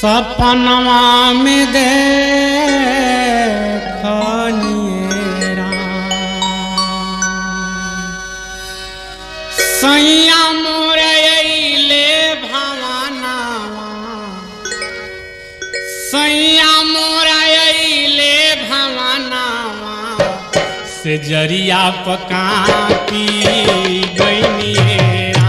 सपनवा में देखनिए सैया मोरे अइले भवानावा सैया मोरा अइले भवानावा से जरिया पका पी गइनिएरा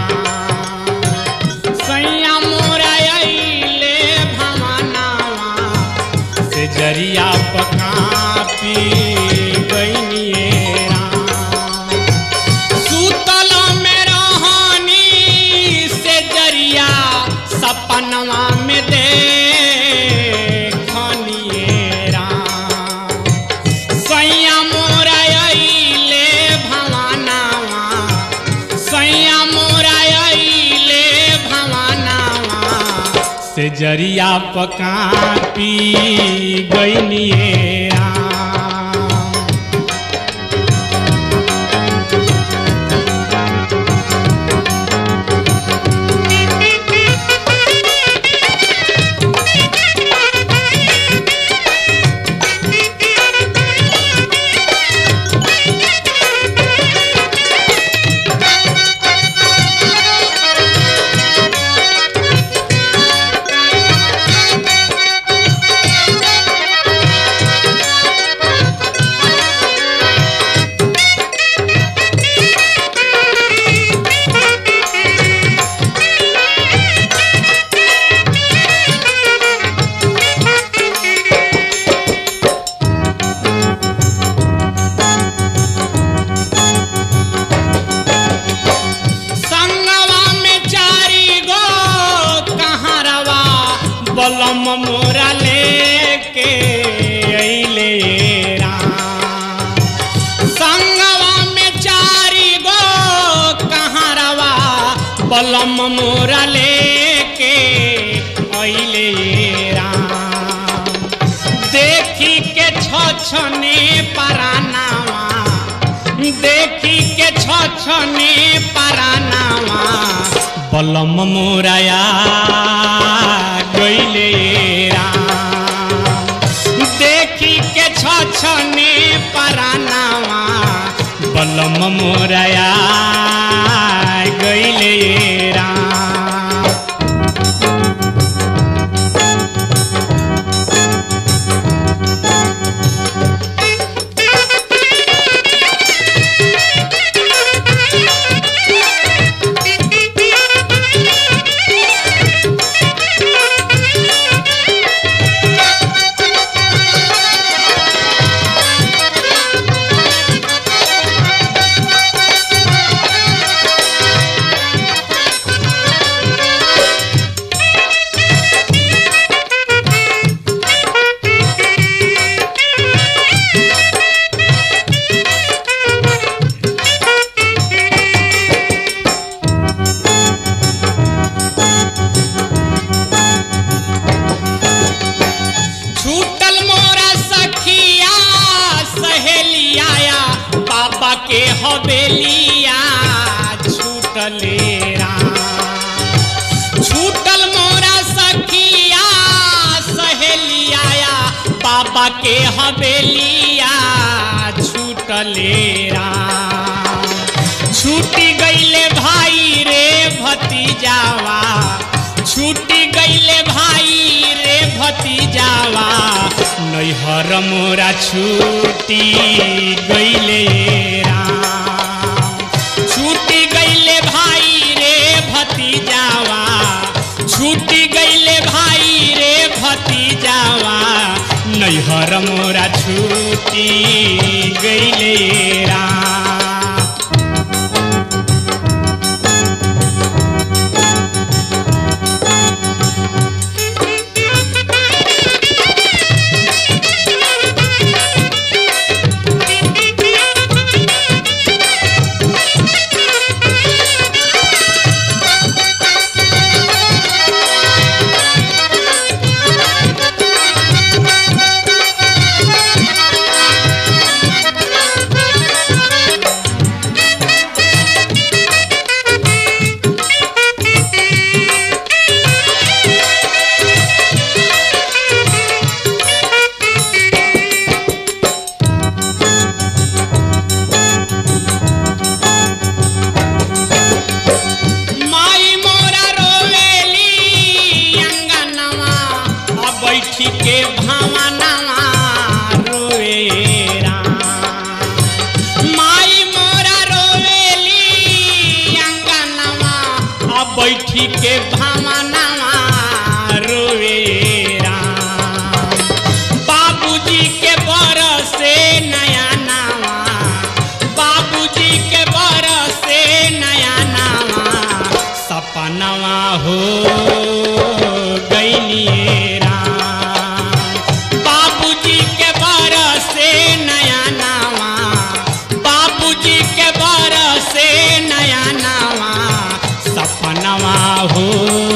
सैया मोरा अइले भवानावा से जरिया पका पी गइनिएरा सुतल में रहनी से जरिया सपनवा में देखनिएरा सैया मोरा अइले भवानावा सैया मोरा अइले भवानावा से जरिया पका पी गइनिएरा संगवा में चारी गो कहारवा बलम मोरा लेके अइले राम। संगवा में चारी गो कहारवा बलम मोरा लेके अइले राम। देखी के छछने परानावा देखी के छछने परानावा बलम मोराया गइले राम देखी के छछने परानावा बलम मोराया गइले राम छूटल मोरा सखिया सहेलिया बाबा के हवेलिया छूटले राम छूटल मोरा सखिया सहेलिया बाबा के हवेलिया छूटले राम छूटी गईले भाई रे भतीजावा छूटी गईले भाई रे भतीजावा नैहर मोरा छूटी गईले राम छूटी गईले भाई रे भतीजावा छूटी गईले भाई रे भतीजावा नैहर मोरा छूटी गईले राम Thank you. बैठी के भावनावा रोए राम माई मोरा रोवेली अंगनवा अब बैठी के भावनावा रोए राम बाबूजी के बरसे नया नावा बाबूजी के बरसे नया नावा सपनवा हो गइलिए राम बाबूजी के बरसे नया नावा बाबूजी के बरसे नया नावा सपनवा हो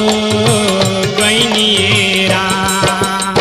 गइलिए राम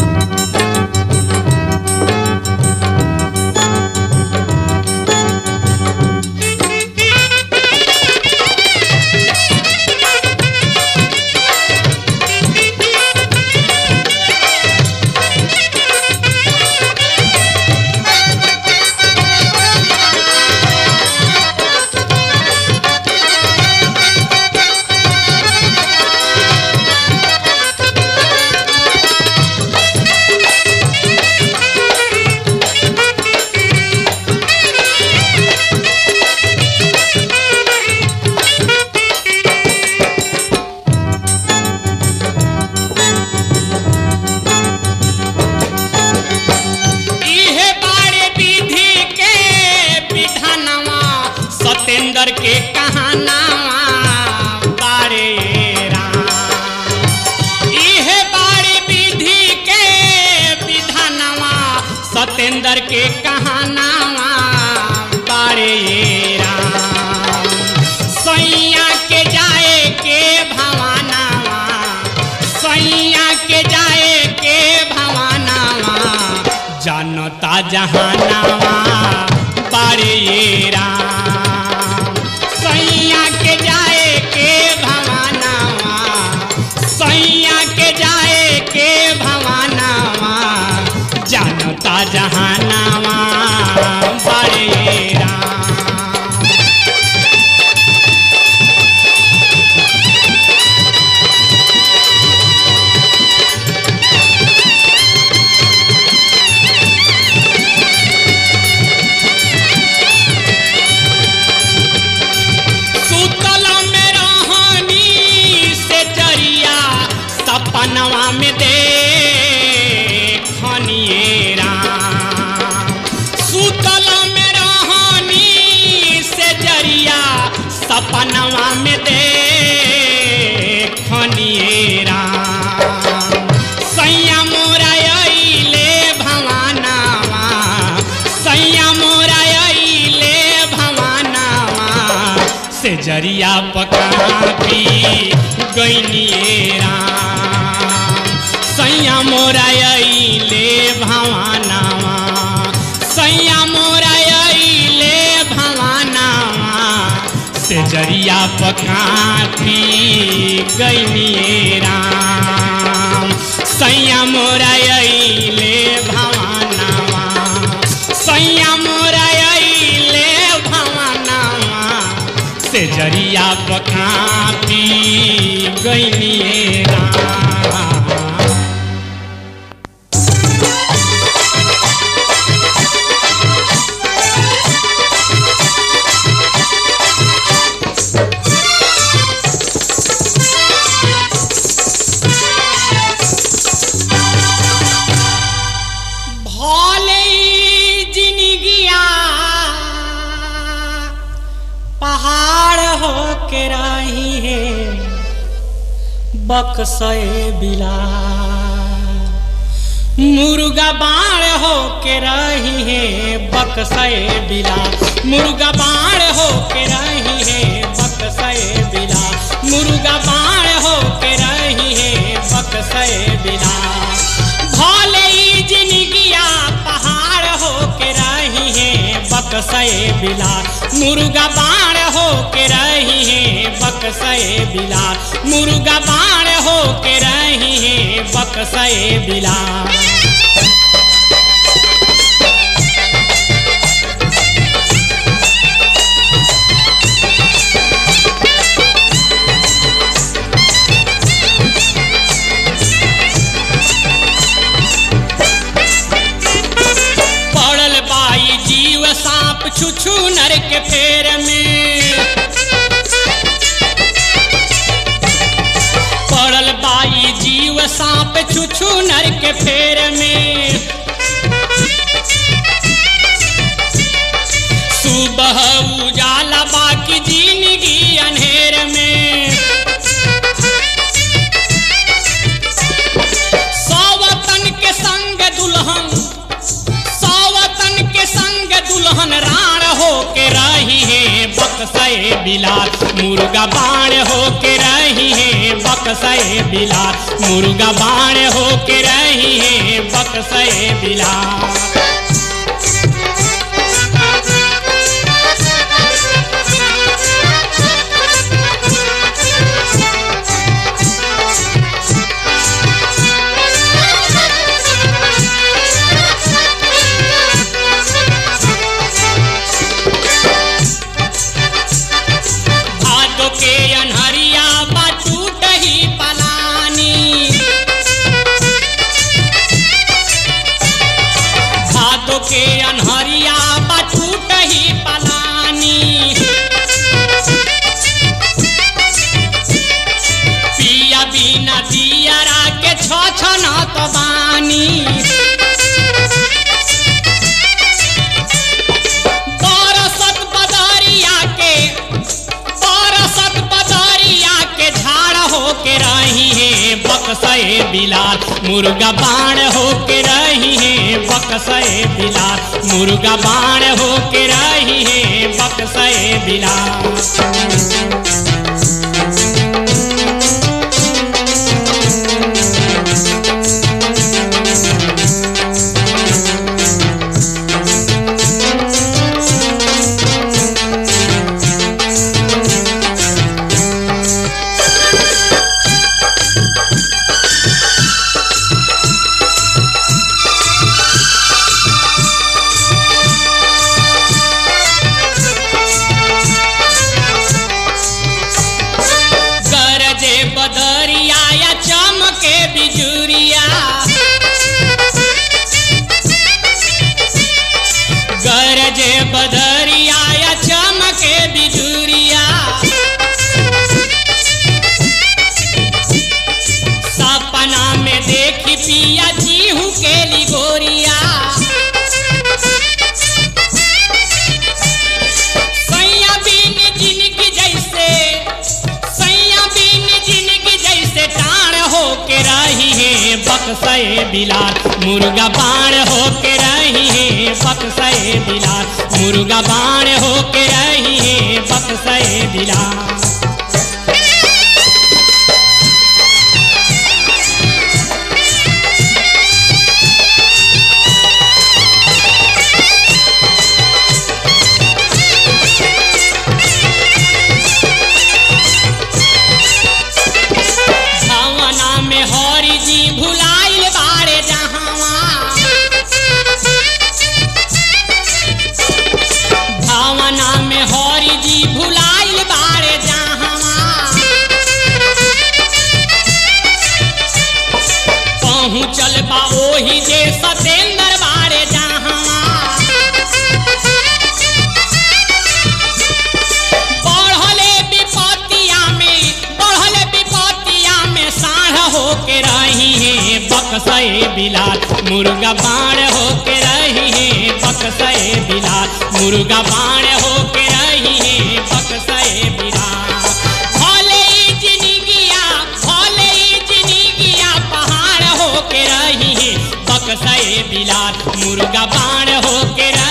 इहे बारे विधि के विधानवा सतेंद्र के कहानावा बारे राम इहे बारे विधि के विधानवा सतेंद्र के कहानावा बारे राम सैया के जाए के भवानावा सैया के जाए के भवानावा जनता जहानावा बारे राम सैया के जाए के भवानावा सैया के जाए के भवानावा जनता जहानावा बारे राम सुतल में रहनी से जरिया सपनवा में दे खनिए राम सुतल में रहनी से जरिया सपनवा में दे खनिए राम सैया मोरा अइले भवानावा सैया मोरा अइले भवानावा से जरिया पका पी गइनिए राम सैया मोरा अइले भवानावा सैया मोरा अइले भवानावा से जरिया पका पी गइनिए राम सैया मोरा अइले भवानावा सैया मोरा अइले भवानावा से जरिया पका पी गइनिए राम भले ही जिनगिया पहाड़ हो के रही है बक्सए बिला मुर्गा बाण हो के रही है बक्सए बिला मुर्गा बाण हो के रही है बक्सए बिला मुर्गा बाण हो के रही है बक्सए बिला भले ही जिनगिया पहाड़ हो के रही है बक्सए बिला मुर्गा बाण हो के रही है बक्सए बिला मुर्गा बाण हो के रही है बक्सए बिला के फेर में पड़ल बाई जीव सांप छुछु नर के फेर में सुबह उजाला बाकी जिंदगी अंधेर में सौवतन के संग दुल्हन सौवतन के संग दुल्हन राण हो के रही है बक्सए बिलास मुर्गा बाण हो के रही है बक्सए बिलास मुर्गा बाण हो के रही है बक्सए बिलास भादो के अनहरिया बा टूट ही पलानी भादो के अनहरिया बा टूट ही पलानी पिया बिना दियरा के छ छ न तो बानी बरसत बदरिया के बरसत बदरिया के झाड़ हो के रही है बक्सए बिलास मुर्गा बाण हो के रही है बक्सए बिलास मुर्गा बाण हो के रही है बक्सए बिलास गरजे बदरिया या चमके बिजुरिया गरजे बदरिया या चमके बिजुरिया सपना में देखी पिया जीहू के लिगोरिया सैया बिन जिनकी जैसे सैया बिन जिनकी जैसे टाण हो के रही है बक्सए बिलास मुर्गा बाण हो के रही है बक्सए बिलास मुर्गा बाण हो के रही है बक्सए बिलास भावना में हरि जी भुलाइल बारे जहावा भावना में हरि जी भुलाइल बारे जहावा पहुँचल बा ओही जे सतेंद्र बारे जहावा बढ़ले विपतिया में बढ़ले विपतिया में साढ़ हो के रही है बक्सए बिलास मुर्गा बाण हो के रही है बक्सए बिलास मुर्गा बाण हो के रही है बक्सए बिलास भले ही जिंदगिया भले ही जिंदगिया पहाड़ हो के रही है बक्सए बिलास मुर्गा बाण हो के रही